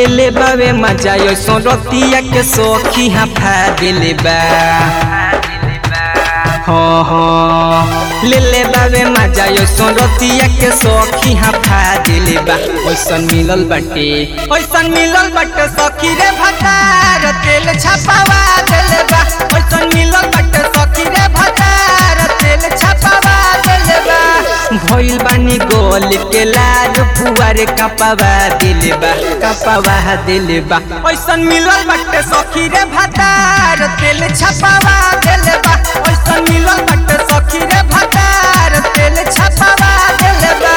ले ले बावे मजा यो सो रतिया के सोखी हाफा दिले बा हाँ हाँ ले ले बावे मजा यो सो रतिया के सोखी हाफा दिले बा ओइसन मिलल बाटे ओइसन मिलल बाटे सखी रे भतार तेल छपावा दिले बा ओइसन मिलल बाटे सखी रे भतार तेल छपावा दिले बा भइल बानी गोल के लाल फुवारे कपावा दिले बा कपावा दिले बा ओइसन मिलल बाटे सखी रे भतार तेल छपावा दिले बा ओइसन मिलल बाटे सखी रे भतार तेल छपावा दिले बा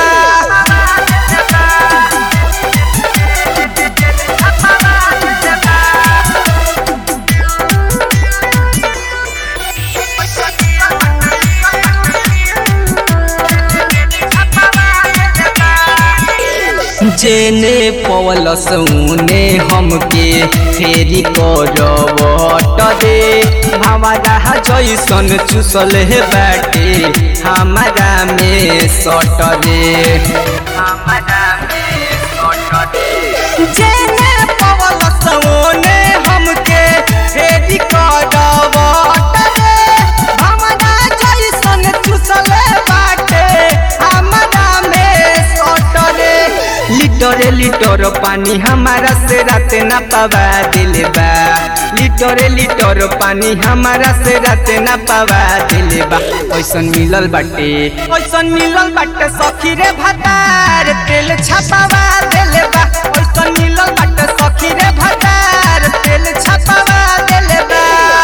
जेने पवल सौने हमके फेरी करवट दे भावरा जैसन चुसल हे बाटे हमारा में सट दे हमारा में सट दे जेने पवल सौने हमके फेरी करवट दे हमारा जैसन चुसल बाटे हमारा में सट दे लिटरे लिटर पानी हमारा से रात न पावा दिले बा लिटरे लिटर पानी हमारा से रात न पावा दिले बा ओइसन मिलल बाटे ओइसन मिलल बाटे सखी रे भतार तेल छपावा दिले बा ओइसन मिलल बाटे सखी रे भतार तेल छपावा दिले बा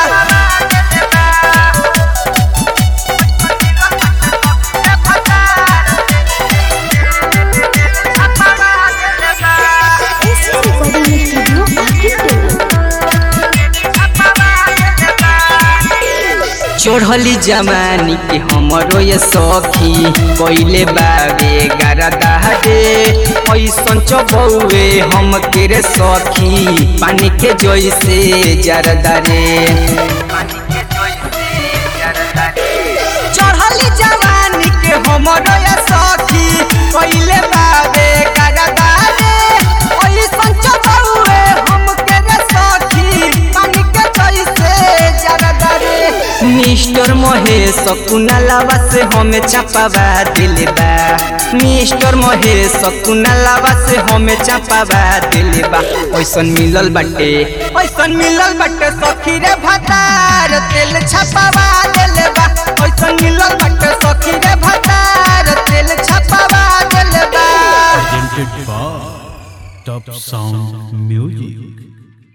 एससी रिकॉर्डिंग स्टूडियो आदित्य चढ़ली जमानी के हमरो ये सखी कोइले बाबे गारदा दे ऐसन चबौए हम के रे सखी पानी के जैसे जरदा रे चढ़ली जवानी के हमरो ये सखी कोइले बाबे गारदा दे ऐसन चबौए हम के रे सखी पानी के जैसे जरदा रे मिस्टर महेश कुनालावा से हमें चापावा दिले बा मिस्टर महेश कुनालावा से हमें चापावा दिले बा ओइसन मिलल बाटे ओइसन मिलल बाटे सखी रे भतार तेल छपावा दिले बा ओइसन मिलल बाटे सखी रे भतार तेल छपावा दिले बा presented by Top Sound Music.